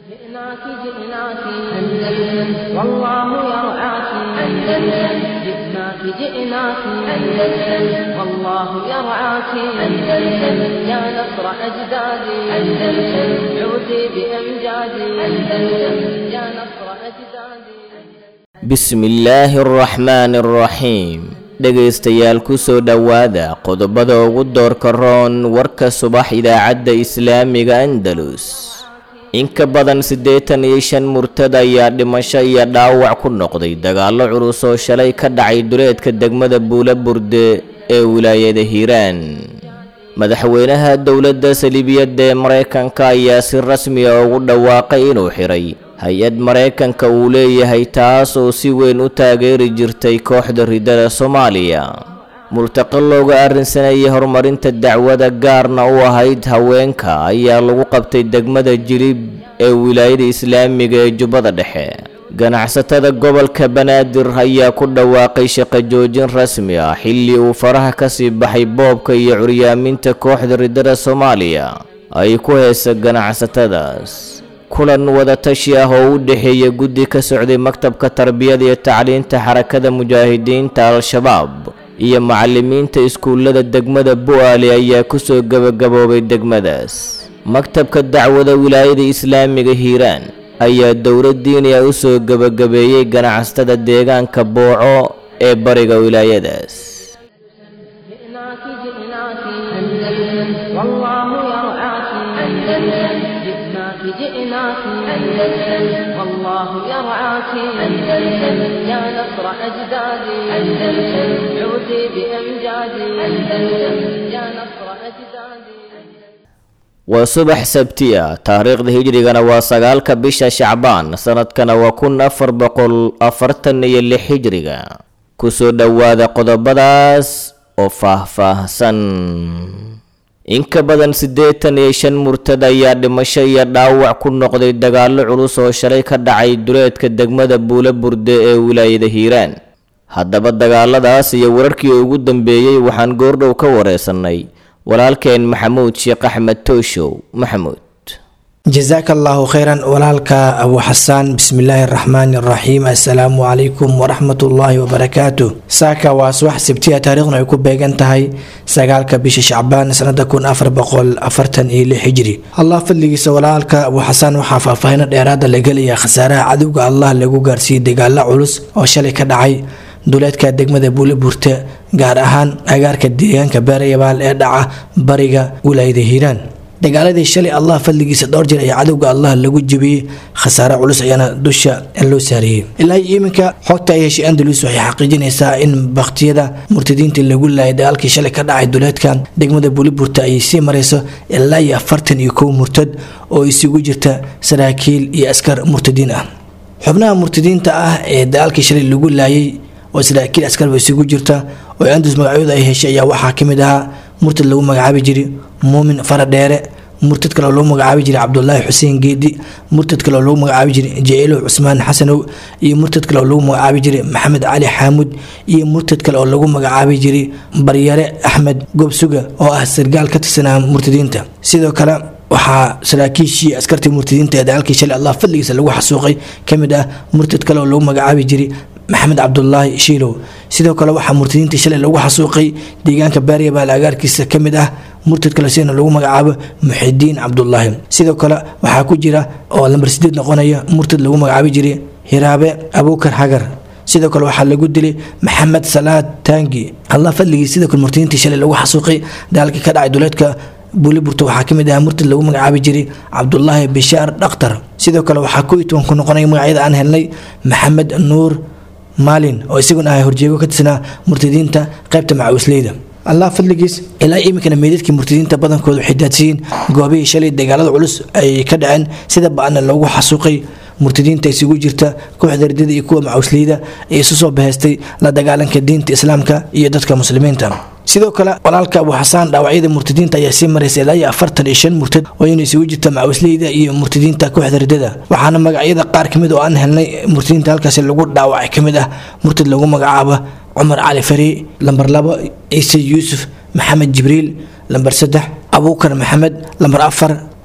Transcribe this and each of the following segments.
جئناك جئناك أندلس والله يرعاك أندلس جئناك جئناك أندلس والله يرعاك أندلس يا نصر أجدادي أندلس عودي بأمجادي أندلس يا نصر أجدادي bismillaahi araxmaani araxiim dhegaystayaal ku soo dhowaada qodobada ugu doorka roon warka subax idaacadda islaamiga andalus in ka badan siddeetan iyo shan murtad ayaa dhimasho iyo dhaawac ku noqday dagaallo culus oo shalay ka dhacay duleedka degmada buula burde ee wilaayada hiiraan madaxweynaha dowladda saliibiyadda ee maraykanka ayaa si rasmi ah ugu dhawaaqay inuu xiray hay-ad maraykanka uu leeyahay taas oo si weyn u taageeri jirtay kooxda ridada soomaaliya multaqo looga arrinsanayay horumarinta dacwada gaarna u ahayd haweenka ayaa lagu qabtay degmada jilib ee wilaayada islaamiga ee jubbada dhexe ganacsatada gobolka banaadir ayaa ku dhawaaqay shaqo joojin rasmi ah xilli uu faraha ka sii baxay boobka iyo curyaaminta kooxda ridada soomaaliya ay ku heesa ganacsatadaas kulan wadatashi ah oo u dhexeeya guddi ka socday maktabka tarbiyada iyo tacliinta xarakada mujaahidiinta al-shabaab iyo macalimiinta iskuullada degmada bu-aale ayaa kusoo gebagaboobay degmadaas maktabka dacwada wilaayada islaamiga hiiraan ayaa dowlad diiniya u soo gebagabeeyey ganacsatada deegaanka booco ee bariga wilaayadaas جئناك جئناك أندلس والله يرعاك أندلس جئناك جئناك أندلس والله يرعاك أندلس يا نصر أجدادي أندلس عودي بأمجادي أندلس يا نصر أجدادي waa subax sabti ah taariikhda hijrigana waa sagaalka bisha shacbaan sanadkana waa kun afar boqol afartan iyo lix hijriga kusoo dhowaada qodobadaas oo faah-faahsan in ka badan siddeetan iyo shan murtad ayaa dhimasho iyo dhaawac ku noqday dagaallo culus oo shalay ka dhacay duleedka degmada buula burde ee wilaayada hiiraan haddaba dagaaladaas iyo wararkii ugu dambeeyey waxaan goordhow ka wareysanay walaalkeen maxamuud sheekh axmed tooshow maxamuud jasaaka allaahu kheyran walaalka abu xasaan bismillaahi araxmaani araxiim assalaamu calaykum waraxmatullaahi wabarakaatu saaka waa subax sabtiya taariikhna ay ku beegan tahay sagaalka bisha shacbaan sanada kun afar boqol afartan iyo lix hijri allah fadligiisa walaalka abu xasaan waxaa faahfaahino dheeraada la gelaya khasaaraha cadowga allah lagu gaarsiiyey dagaalo culus oo shalay ka dhacay duleedka degmada buule burte gaar ahaan agaarka deegaanka beerayabaal ee dhaca bariga wilaayada hiiraan dagaaladii shalay allah fadligiisa dhowr jeer ayaa cadowga allah lagu jebiyey khasaare culus ayaana dusha loo saariyey ilaa iyo iminka xogta ay heshay andalus waxay xaqiijinaysaa in baktiyada murtadiinta lagu laayay dagaalkii shalay ka dhacay duleedka degmada buuliburta ay sii marayso ilaa iyo afartan iyo kow murtad oo isugu jirta saraakiil iyo askar murtadiin ah xubnaha murtadiinta ah ee dagaalkii shalay lagu laayay oo saraakiil askarba isugu jirta oo andalus magacyooda ay heshay ayaa waxaa kamid ahaa murtad lagu magacaabi jiray muumin faradheere murtad kale oo lagu magacaabi jiray cabdulaahi xuseen geedi murtad kale oo lagu magacaabi jiray jailow cusmaan xasanow iyo murtad kale oo lagu magacaabi jiray maxamed cali xaamud iyo murtad kale oo lagu magacaabi jiray baryare axmed goobsuga oo ah sargaal ka tirsanaa murtadiinta sidoo kale waxaa saraakiishii askartii murtadiinta ee dagaalkii shalay allah fadligiisa lagu xasuuqay kamid ah murtad kale oo lagu magacaabi jiray maxamed cabdulaahi shiilow sidoo kale waxaa murtadiintii shalay lagu xasuuqay deegaanka baaryabaal agaarkiisa ka mid ah murtad kale sidana lagu magacaabo muxidiin cabdulaahi sidoo kale waxaa ku jira oo lambar sideed noqonaya murtad lagu magacaabi jiray hiraabe abuukar hagar sidoo kale waxaa lagu dilay maxamed salaad taangi allah fadligii sidoo kale murtadiintii shalay lagu xasuuqay dagaalkii ka dhacay duleedka buuliburta waxaa kamid ah murtad lagu magacaabi jiray cabdulaahi bishaar dhakhtar sidoo kale waxaa ku toban ku noqonaya magacyada aan helnay maxamed nuur maalin oo isaguna ah horjeego ka tirsanaa murtadiinta qaybta macawisleyda allah fadligiis ilaa iminkana meydadkii murtadiinta badankooda waxay daadsiyiin goobihii shalay dagaalada culus ay ka dhaceen sida ba-ana loogu xasuuqay murtadiinta isugu jirta kooxda ridada iyo kuwa macawisleyda ee isu soo bahaystay la dagaalanka diinta islaamka iyo dadka muslimiinta sidoo kale walaalka abu xasaan dhaawacyada murtadiinta ayaa sii maraysa ilaa iyo afartan iyo shan murtad oo ina isugu jirta macawisleyda iyo murtadiinta kooxda ridada waxaana magacyada qaar kamid oo aan helnay murtadiinta halkaasi lagu dhaawacay kamid ah murtad lagu magacaabo cumar cali fari lambar labo ciise yuusuf maxamed jibriil lambar saddex abuukar maxamed lambar afar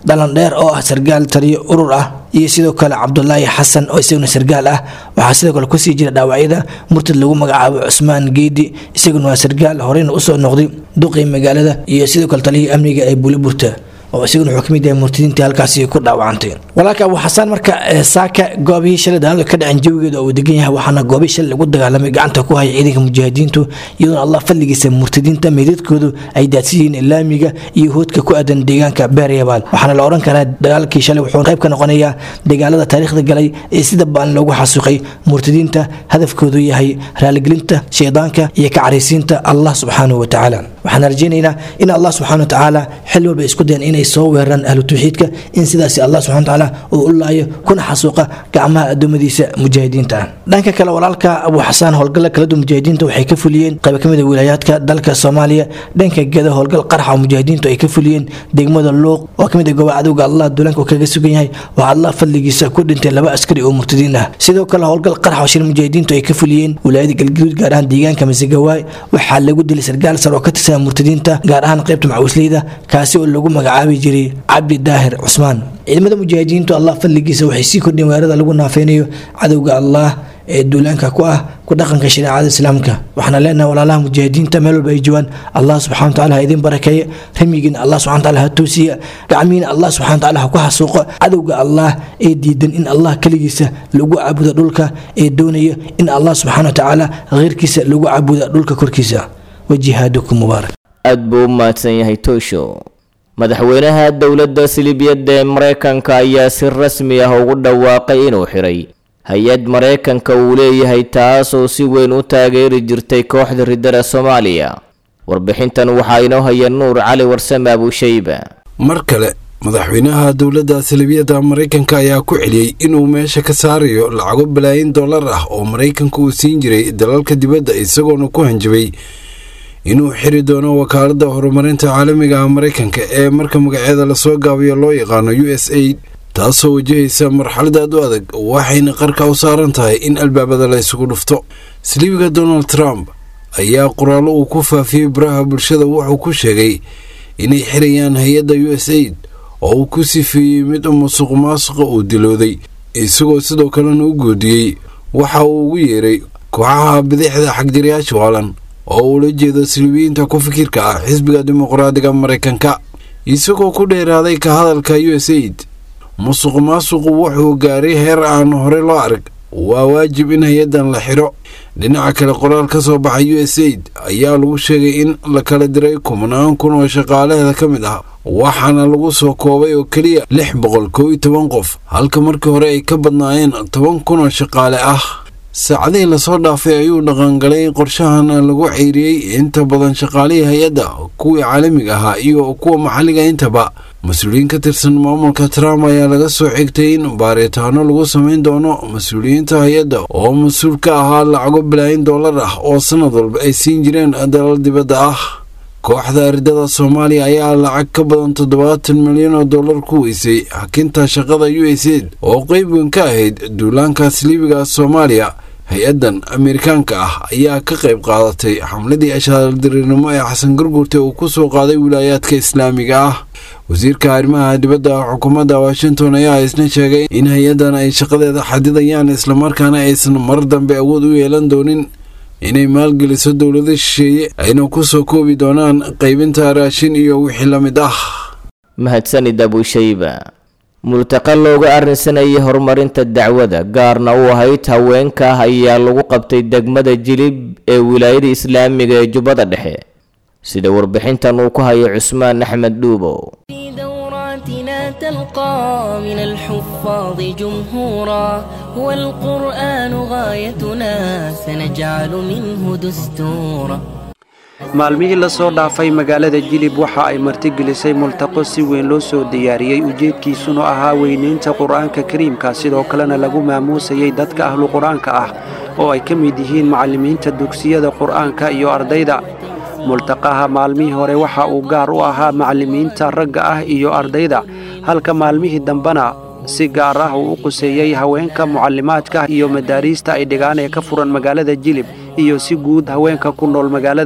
dhalandheer oo ah sargaal taliyo urur ah iyo sidoo kale cabdulaahi xasan oo isaguna sargaal ah waxaa sidoo kale kusii jira dhaawacyada murtad lagu magacaabo cusmaan geedi isaguna waa sargaal horeyna usoo noqday duqii magaalada iyo sidoo kale taliyihii amniga ee buliburta oo isaguna wuxuu kamid yahay murtadiintii halkaasi ku dhaawacantay walaalka abu xasaan marka saaka goobihii shalay dagaalka ka dhacen jawigeeda oo uu degan yahay waxaana goobihii shalay lagu dagaalamay gacanta ku haya ciidanka mujaahidiintu iyadoona allah fadligiisa murtadiinta meydadkoodu ay daadsan yihiin ilaamiga iyo hoodka ku aadan deegaanka beeryabaal waxaana la odhan karaa dagaalkii shalay wuxuu qayb ka noqonayaa dagaalada taariikhda galay ee sida baan loogu xasuuqay murtadiinta hadafkoodu yahay raaligelinta shaydaanka iyo ka caraysiinta allah subxaanahu watacaala waxaan rajaynaynaa in allah subxaana watacaala xil walba isku dayan inay soo weeraraan ahlu tawxiidka in sidaasi allah subxana watacaala uu u laayo kuna xasuuqa gacmaha addoommadiisa mujaahidiinta ah dhanka kale walaalka abu xasaan howlgalla kaladu mujaahidiinta waxay ka fuliyeen qayb ka mid a wilaayaadka dalka soomaaliya dhanka geda howlgal qarxa oo mujaahidiintu ay ka fuliyeen degmada luuq oo kamid a gooba cadowga allah duulaanka uu kaga sugan yahay waxaa allah fadligiisa ku dhintay laba askari oo murtadiin ah sidoo kale howlgal qarxa oo shir mujaahidiintu ay ka fuliyeen wilaayada galgaduud gaar ahaan deegaanka masagawaay waxaa lagu dilay sargaal sar oo ka tirsan murtadiinta gaar ahaan qaybta macawisleyda kaasi oo lagu magacaabi jiray cabdi daahir cusmaan ciidamada mujaahidiintu allah fadligiisa waxay sii kordhiyeen weerarada lagu naafeynayo cadowga allah ee duulaanka ku ah ku dhaqanka shareecada islaamka waxaana leenahay walaalaha mujaahidiinta meel walba ay joogaan allah subxana wataala ha idin barakeeye ramigiina allah subxana wataala ha toosiya gacmihiina allah subxana wataala ha ku xasuuqo cadowga allah ee diidan in allah keligiisa lagu caabudo dhulka ee doonaya in allah subxana watacaala kheyrkiisa lagu caabudo dhulka korkiisa wajihaadukum mubaarak aad buu u mahadsan yahay toosho madaxweynaha dowladda silibiyadda ee maraykanka ayaa si rasmi ah ugu dhawaaqay inuu xiray hay-ad maraykanka uu leeyahay taasoo si weyn u taageeri jirtay kooxda riddada soomaaliya warbixintan waxaa inoo haya nuur cali warsame abushayba mar kale madaxweynaha dowladda salibiyadda maraykanka ayaa ku celiyey inuu meesha ka saarayo lacago balaayin dollar ah oo maraykanka uu siin jiray dalalka dibadda isagoona ku hanjabay inuu xiri doono wakaaladda horumarinta caalamiga ah maraykanka ee marka magaceeda lasoo gaabiyo loo yaqaano u s aid taasoo wajahaysa marxalad aad u adag waxayna qarka u saaran tahay in albaabada la isugu dhufto siliibiga donald trump ayaa qoraallo uu ku faafiyey baraha bulshada wuxuu ku sheegay inay xirayaan hay-adda u s aid oo uu ku sifeeyey mid musuq maasuqa uu dilooday isagoo sidoo kalena u goodiyey waxa uu ugu yeeray kooxaha bidixda xagjirayaasha waalan oo uula jeedo siliibiyiinta ku fikirka ah xisbiga dimuqraadiga maraykanka isagoo ku dheeraaday ka hadalka u s aid musuq maasuqu wuxuu gaaray heer aan hore loo arag waa waajib in hay-addan la xidho dhinaca kale qoraal ka soo baxay u s aid ayaa lagu sheegay in la kala diray kumanaan kun oo shaqaalaheeda ka mid ah waxaana lagu soo koobay oo keliya lix boqol kow iyo toban qof halka markii hore ay ka badnaayeen toban kun oo shaqaale ah saacadihii lasoo dhaafay ayuu dhaqangalay qorshahan lagu ceyriyey inta badan shaqaalihii hay-adda kuwii caalamiga ahaa iyo kuwa maxalliga intaba mas-uuliyiin ka tirsan maamulka trump ayaa laga soo xigtay in baaritaano lagu samayn doono mas-uuliyiinta hay-adda oo mas-uul ka ahaa lacago balaayin dollar ah oo sanad walba ay siin jireen dalal dibadda ah kooxda ardada soomaaliya ayaa lacag ka badan toddobaatan milyan oo dollar ku weysay hakinta shaqada u s aid oo qeyb weyn ka ahayd duulaankaas liibiga soomaaliya hay-addan ameerikaanka ah ayaa ka qayb qaadatay xamladii ashaaldarinimo ee xasan gurgurta uu ku soo qaaday wilaayaadka islaamiga ah wasiirka arrimaha dibadda xukuumadda washington ayaa isna sheegay in hay-addan ay shaqadeeda xadidayaan islamarkaana aysan mar dambe awood u yeelan doonin inay maalgeliso dowlado shisheeye ayna ku soo koobi doonaan qaybinta raashin iyo wixii la mid ah mahadsanid abushayba multaqa looga arrinsanayay horumarinta dacwada gaarna u ahayd haweenka ah ayaa lagu qabtay degmada jilib ee wilaayada islaamiga ee jubbada dhexe sida warbixintan uu ku hayo cusmaan axmed dhuubow في دوراتنا تلقى من الحفاظ جمهورا هو القرآن غايتنا سنجعل منه دستورا maalmihii la soo dhaafay magaalada jilib waxa ay martigelisay multaqo si weyn loo soo diyaariyey ujeedkiisuna ahaa weynaynta qur-aanka kariimka sidoo kalena lagu maamuusayay dadka ahlu qur-aanka ah oo ay ka mid yihiin macallimiinta dugsiyada qur-aanka iyo ardayda multaqaha maalmihii hore waxa uu gaar u ahaa macallimiinta ragga ah iyo ardayda halka maalmihii dambena si gaar ah uu u quseeyey haweenka mucallimaadka iyo madaariista ay dhigaan ee ka furan magaalada jilib iyo si guud haweenka ku nool magaalada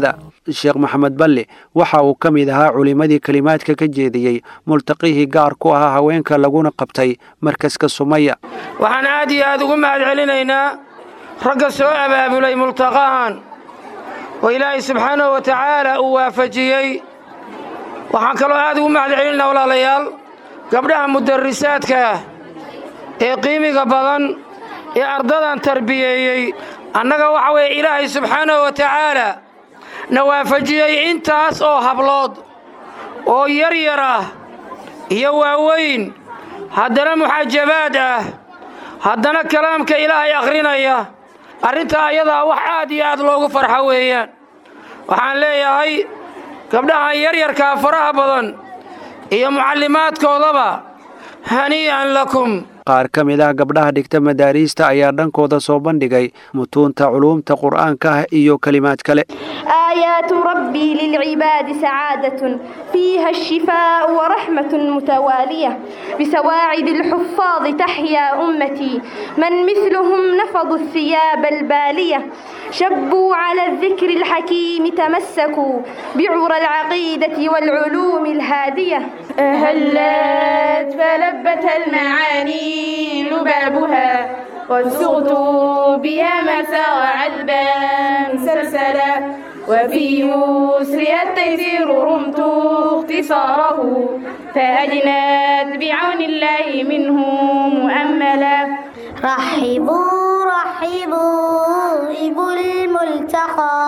sheekh maxamed balle waxa uu ka mid ahaa culimmadii kelimaadka ka jeediyey multaqihii gaar ku ahaa haweenka laguna qabtay markaska sumaya waxaan aad iyo aad ugu mahad celinaynaa ragga soo abaabulay multaqahan oo ilaahay subxaanahu wa tacaala uu waafajiyey waxaan kaloo aad ugu mahad celinaynaa walaalayaal gabdhaha mudarisaadka ah ee qiimiga badan ee ardadan tarbiyeeyey annaga waxa weeye ilaahay subxaanahu wa tacaala na waafajiyey intaas oo hablood oo yar yar ah iyo waaweyn haddana muxaajabaad ah haddana kalaamka ilaahay akhrinaya arrintaa ayadaa wax aad iyo aad loogu farxo weeyaan waxaan leeyahay gabdhahan yaryarkaa faraha badan iyo mucallimaadkoodaba hanii'an lakum qaar ka mid ah gabdhaha dhigta madaariista ayaa dhankooda soo bandhigay mutuunta culuumta qur'aanka ah iyo kelimaad kale آيات ربي للعباد سعادة فيها الشفاء ورحمة متوالية بسواعد الحفاظ تحيا أمتي من مثلهم نفضوا الثياب البالية شبوا على الذكر الحكيم تمسكوا بعرى العقيدة والعلوم الهادية هلت فلبت المعاني لبابها وسغت بها مسار عذبا سلسلا وفي يسرها التيسير رمت اختصاره فأجنت بعون الله منه مؤملا رحبوا رحبوا إبو الملتقى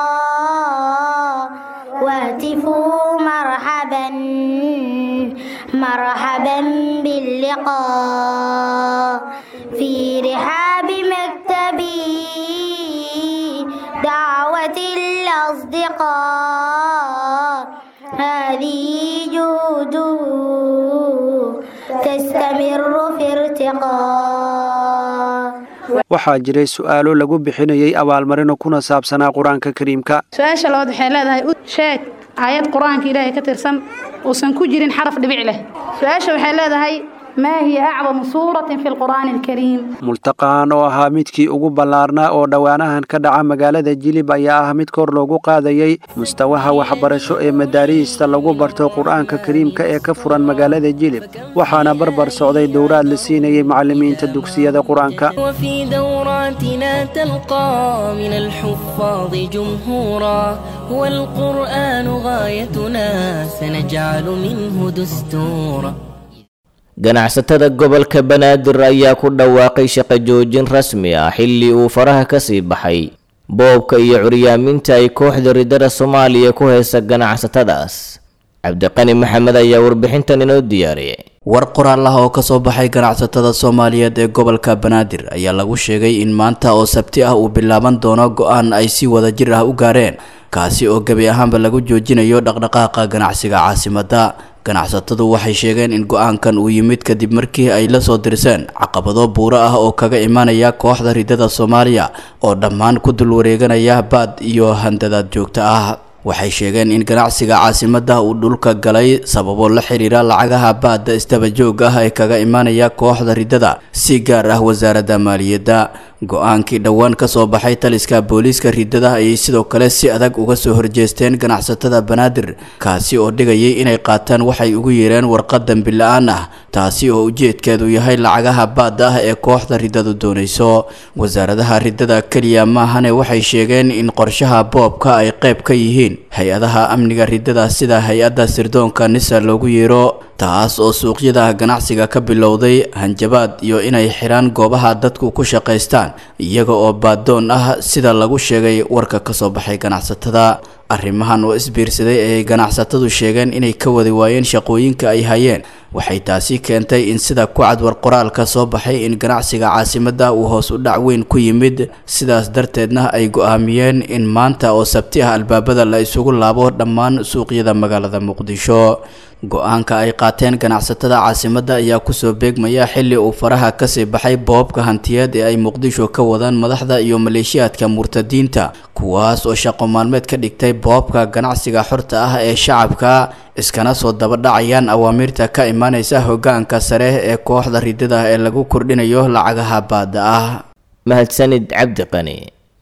واتفوا مرحبا مرحبا باللقاء في رحاب مكتبي دعوة الأصدقاء هذه جهود تستمر في ارتقاء waxaa jiray su'aalo lagu bixinayay abaalmarino kuna saabsanaa qur-aanka kariimka su-aasha labaad waxay leedahay u sheeg aayad qur-aanka ilaahay ka tirsan uusan ku jirin xaraf dhibic leh su-aasha waxay leedahay maa hiya acdamu suuratin fi lqur'aani alkariim multaqahan oo ahaa midkii ugu ballaarnaa oo dhowaanahan ka dhaca magaalada jilib ayaa ah mid kor loogu qaadayey mustawaha waxbarasho ee madaariista lagu barto qur-aanka kariimka ee ka furan magaalada jilib waxaana barbar socday dowraad la siinayay macallimiinta dugsiyada qur-aanka وفي دوراتنا تلقى من الحفاظ جمهورا هو القرآن غايتنا سنجعل منه دستورا ganacsatada gobolka banaadir ayaa ku dhawaaqay shaqo joojin rasmi ah xilli uu faraha ka sii baxay boobka iyo curyaaminta ay kooxda ridada soomaaliya ku haysa ganacsatadaas cabdiqani maxamed ayaa warbixintan inoo diyaariyay war qoraal ah oo kasoo baxay ganacsatada soomaaliyeed ee gobolka banaadir ayaa lagu sheegay in maanta oo sabti ah uu bilaaban doono go-aan ay si wadajir ah u gaareen kaasi oo gebi ahaanba lagu joojinayo dhaqdhaqaaqa ganacsiga caasimadda ganacsatadu waxay sheegeen in go-aankan uu yimid kadib markii ay la soo dirseen caqabado buuro ah oo kaga imanaya kooxda ridada soomaaliya oo dhammaan ku dul wareeganaya baad iyo handadaad joogto ah waxay sheegeen in ganacsiga caasimadda uu dhulka galay sababo la xiriira lacagaha baadda isdaba joog ah ee kaga imanaya kooxda ridada si gaar ah wasaaradda maaliyadda go-aankii dhowaan ka soo baxay taliska booliiska ridada ayay sidoo kale si adag uga soo horjeesteen ganacsatada banaadir kaasi oo dhigayay inay qaataan waxay ugu yeereen warqad dambi la-aan ah taasi oo ujeedkeedu yahay lacagaha baadda ah ee kooxda ridadu doonayso wasaaradaha ridada keliya maahane waxay sheegeen in qorshaha boobka ay qayb ka yihiin hay-adaha amniga ridada sida hay-adda sirdoonka nisa loogu yeero taas oo suuqyada ganacsiga ka bilowday hanjabaad iyo inay xidhaan goobaha dadku ku shaqaystaan iyaga oo baadoon ah sida lagu sheegay warka kasoo baxay ganacsatada arrimahan oo isbiirsaday ayay ganacsatadu sheegeen inay ka wadi waayeen shaqooyinka ay hayeen waxay taasi keentay in sida ku cad war qoraalka soo baxay in ganacsiga caasimadda uu hoos u dhac weyn ku yimid sidaas darteedna ay go-aamiyeen in maanta oo sabti ah albaabada la isugu laabo dhammaan suuqyada magaalada muqdisho go-aanka ay qaateen ganacsatada caasimadda ayaa kusoo beegmaya xilli uu faraha kasii baxay boobka hantiyeed ee ay muqdisho ka wadaan madaxda iyo maleeshiyaadka murtadiinta kuwaas oo shaqo maalmeed ka dhigtay boobka ganacsiga xorta ah ee shacabka iskana soo dabadhacayaan awaamiirta ka imaaneysa hogaanka sare ee kooxda ridada ee lagu kordhinayo lacagaha baadda ah mahadsanid cabdi qani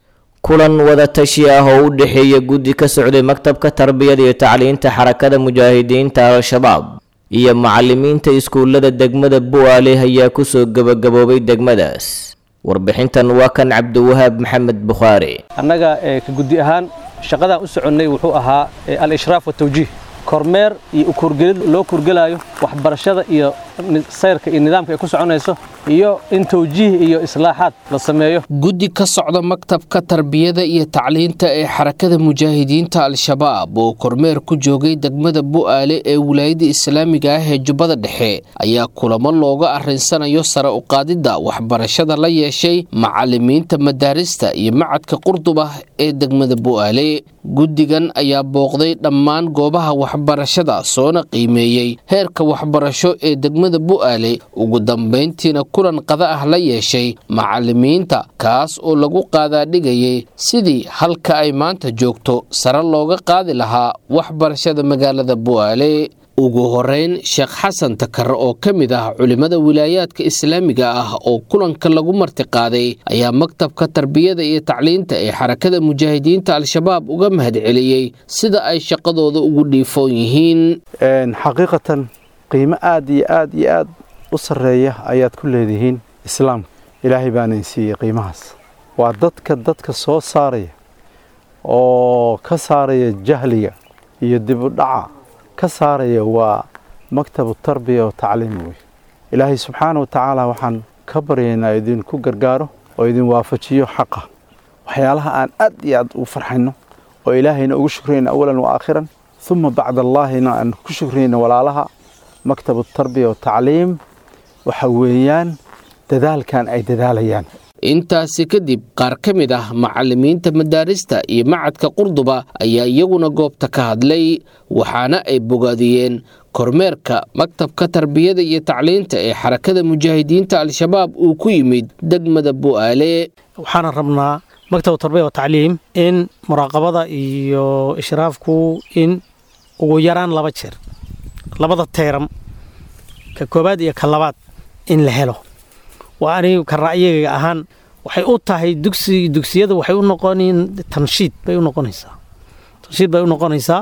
kulan wadatashi ah oo u dhexeeya guddi ka socday maktabka tarbiyada iyo tacliinta xarakada mujaahidiinta al-shabaab iyo macalimiinta iskuullada degmada bu'aale ayaa kusoo gebagaboobay degmadaas warbixintan waa kan cabdiwahaab maxamed bukhaari annaga ka guddi ahaan shaqadaan u soconnay wuxuu ahaa al-ishraaf watawjiih kormeer iyo ukurgelid loo kurgelaayo waxbarashada iyo sayrka iyo nidaamka ay ku soconayso iyo in tawjiih iyo islaaxaad la sameeyo guddi ka socda maktabka tarbiyada iyo tacliinta ee xarakada mujaahidiinta al-shabaab oo kormeer ku joogay degmada bu'aale ee wilaayada islaamiga ah ee jubbada dhexe ayaa kulamo looga arrinsanayo sare u qaadidda waxbarashada la yeeshay macalimiinta madaarista iyo macadka qurdub ah ee degmada bu'aale guddigan ayaa booqday dhammaan goobaha waxbarashada soona qiimeeyey heerka waxbarasho ee degmada bu'aale ugu dambayntiina kulan qada ah la yeeshay macalimiinta kaas oo lagu qaadaadhigayay sidii halka ay maanta joogto sare looga qaadi lahaa waxbarashada magaalada bu'aale ugu horeyn sheekh xasan takar oo ka mid ah culimmada wilaayaadka islaamiga ah oo kulanka lagu martiqaaday ayaa maktabka tarbiyada iyo tacliinta ee xarakada mujaahidiinta al-shabaab uga mahadceliyey sida ay shaqadooda ugu dhiifoon yihiin xaqiiqatan qiimo aad iyo aad iyo aad u sarreeya ayaad ku leedihiin islaamka ilaahay baanayn siiyey qiimahaas waa dadka dadka soo saaraya oo ka saaraya jahliga iyo dibudhaca ka saaraya waa maktabu tarbiya wa tacliim wey ilaahay subxaana wa tacaala waxaan ka baryaynaa idinku gargaaro oo idin waafajiyo xaqa waxyaalaha aan aad iyo aad u farxayno oo ilaahayna ugu shukrayna awalan wa aakhiran uma bacda allaahina aan ku shukrayna walaalaha maktabu tarbiya wa tacliim waxa weeyaan dadaalkan ay dadaalayaan intaasi kadib qaar ka mid ah macalimiinta madaarista iyo macadka qurduba ayaa iyaguna goobta ka hadlay waxaana ay bogaadiyeen kormeerka maktabka tarbiyada iyo tacliinta ee xarakada mujaahidiinta al-shabaab uu ku yimid degmada bu'aale waxaana rabnaa maktabu tarbiya wa tacliim in muraaqabada iyo ishraafku in ugu yaraan laba jeer labada teeram ka koobaad iyo ka labaad in la helo waa anigu ka ra'yiga ahaan waxay u tahay dugsi dugsiyada waxay u noqonin tanshiid bay u noqonaysaa tanshiid bay u noqonaysaa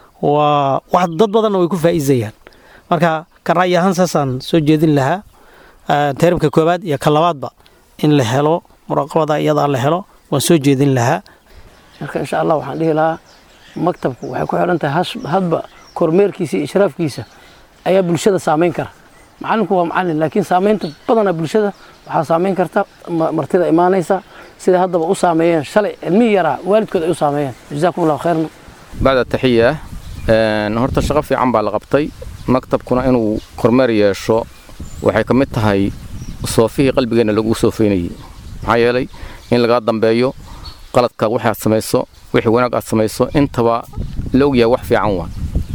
waa wax dad badanna way ku faa'iidayaan marka ka ra'yi ahaan saasaan soo jeedin lahaa teeramka koobaad iyo ka labaadba in la helo muraaqabada iyadaa la helo waan soo jeedin lahaa marka insha allah waxaan dhihi lahaa maktabku waxay ku xidhan tahay hadba kormeerkiisa iyo ishraafkiisa ayaa bulshada saamayn kara macalinku waa macalin laakiin saamaynta badana bulshada waxaa saamayn karta martida imaanaysa sida haddaba u saameeyeen shalay cilmihii yaraa waalidkood ay u saameeyeen jazaakum allahu khayran bacda taxiya horta shaqo fiican baa la qabtay maktabkuna inuu kormeer yeesho waxay ka mid tahay soofihii qalbigeenna lagu soofeynayey maxaa yeelay in lagaa dambeeyo qaladka waxaad samayso wixii wanaag aad samayso intaba la ogyahay wax fiican waa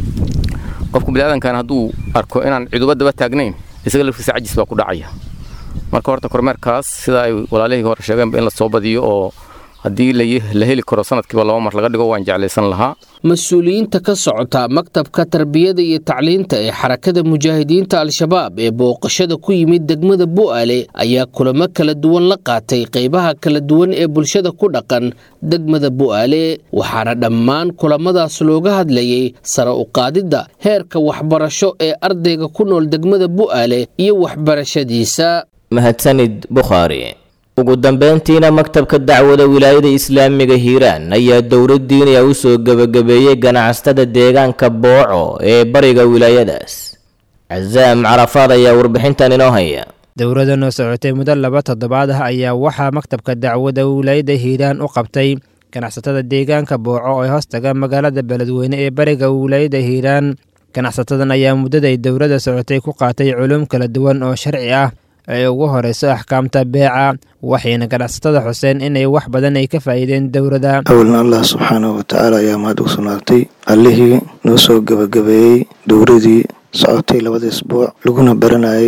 qofku biniaadankan hadduu arko inaan ciduba daba taagnayn isaga laftiisa cajis baa ku dhacaya marka horta kormeerkaas sida ay walaalihii hore sheegeenba in la soo badiyo oo haddii la heli karo sanadkiiba laba mar laga dhigo waan jeclaysan lahaa mas-uuliyiinta ka socota maktabka tarbiyada iyo tacliinta ee xarakada mujaahidiinta al-shabaab ee booqashada ku yimid degmada bu'aale ayaa kulamo kala duwan la qaatay qaybaha kala duwan ee bulshada ku dhaqan degmada bu'aale waxaana dhammaan kulamadaas looga hadlayay sare u qaadidda heerka waxbarasho ee ardayga ku nool degmada bu'aale iyo waxbarashadiisa mahadsanid bukhaari ugu dambeyntiina maktabka dacwada wilaayada islaamiga hiiraan ayaa dowlad diiniya u soo gebagabeeyey ganacsatada deegaanka booco ee bariga wilaayadaas casaam carafaad ayaa warbixintan inoo haya dowladdan oo socotay muddo laba toddobaad ah ayaa waxaa maktabka dacwada wilaayada hiiraan u qabtay ganacsatada deegaanka booco ee hoostaga magaalada beledweyne ee bariga wilaayada hiiraan ganacsatadan ayaa muddaday dowladda socotay ku qaatay culum kala duwan oo sharci ah ee ugu horeyso axkaamta beeca waxayna ganacsatada xuseen inay wax badan ay ka faa'iideen dowladda awalna allah subxaanahu watacaala ayaa mahad u sugnaatay allihii noo soo gebagabeeyey dowladii socotay labada isbuuc laguna baranayay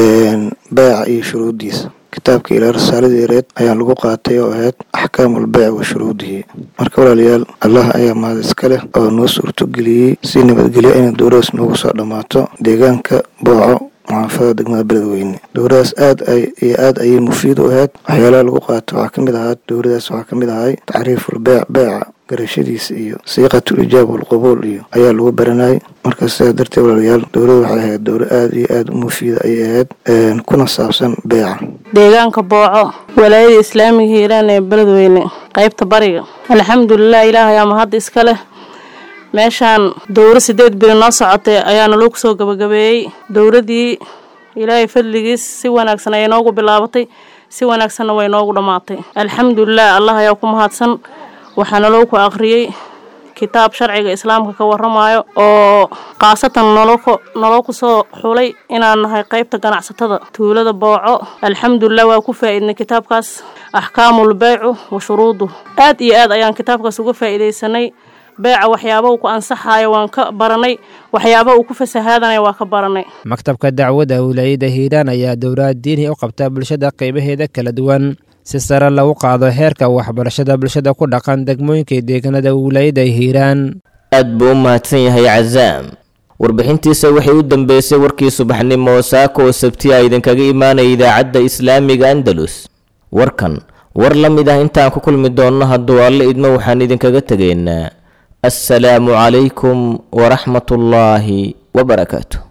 beeca iyo shuruuddiisa kitaabka ilaa risaaladii reed ayaa lagu qaatay oo ahayd axkaamul beyc wa shuruudihi marka walaalayaal allah ayaa mahad iska leh oo noo suurtogeliyey si nabadgelyo inay dowladaas noogu soo dhammaato deegaanka booco muxaafadada degmada beledweyne dowladaas aad ay iyo aad ayay mufiid u ahayd waxyaalaha lagu qaato waxaa ka mid ahaa dowladaas waxaa ka mid ahay tacriiful beec beeca garashadiisa iyo siiqatul ijaab walqubuul iyo ayaa lagu baranayay marka sidaas darteed walaalayaal dowladda waxay ahayd dowla aad iyo aad u mufiida ayay ahayd kuna saabsan beeca deegaanka booco walaayada islaamiga hiiraan ee beledweyne qaybta bariga alxamdulilah ilaah ayaa mahad iska leh meeshaan dowro sideed bili noo socotay ayaana loo kusoo gabagabeeyey dowladii ilaahay fadligiis si wanaagsan ayay noogu bilaabatay si wanaagsanna way noogu dhammaatay alxamdulilah allah ayaa ku mahadsan waxaana loo ku akhriyey kitaab sharciga islaamka ka waramayo oo khaasatan noloo kusoo xulay inaan nahay qaybta ganacsatada tuulada booco alxamdulilah waa ku faa'iidnay kitaabkaas axkaamul beycu wa shuruudu aad iyo aad ayaan kitaabkaas uga faa'iidaysanay beeca waxyaaba uu ku ansaxayo waan ka baranay waxyaaba uu ku fasahaadanaya waa ka baranay maktabka dacwadda wilaayada hiiraan ayaa dowlad diini u qabta bulshada qaybaheeda kala duwan si sare lagu qaado heerka waxbarashada bulshada ku dhaqan degmooyinka deegaanada wilaayada hiiraan aad buu u mahadsan yahay cazaam warbixintiisa waxay u dambeysay warkii subaxnimo saako oo sabtiya idinkaga imaanaya idaacadda islaamiga andalus warkan war la mid ah intaan ku kulmi doonno hadduu alle idmo waxaan idinkaga tegaynaa assalaamu calaykum waraxmatullaahi wabarakaatu